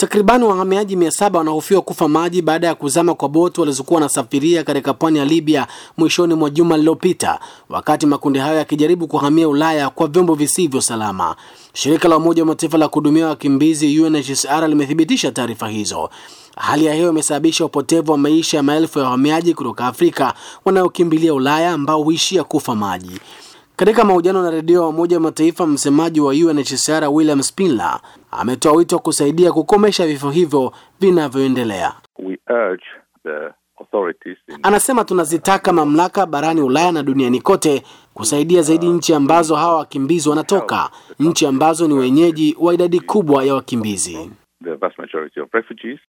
Takribani wahamiaji mia saba wanahofiwa kufa maji baada ya kuzama kwa boti walizokuwa wanasafiria katika pwani ya Libya mwishoni mwa juma lililopita, wakati makundi hayo yakijaribu kuhamia Ulaya kwa vyombo visivyo salama. Shirika la Umoja wa Mataifa la kuhudumia wakimbizi UNHCR limethibitisha taarifa hizo. Hali ya hewa imesababisha upotevu wa maisha ya maelfu ya wahamiaji kutoka Afrika wanaokimbilia Ulaya ambao huishia kufa maji. Katika mahojiano na redio ya Umoja wa Mataifa, msemaji wa UNHCR William Spindler ametoa wito wa kusaidia kukomesha vifo hivyo vinavyoendelea. We urge the authorities in Anasema tunazitaka mamlaka barani Ulaya na duniani kote kusaidia zaidi nchi ambazo hawa wakimbizi wanatoka, nchi ambazo ni wenyeji wa idadi kubwa ya wakimbizi. the vast majority of refugees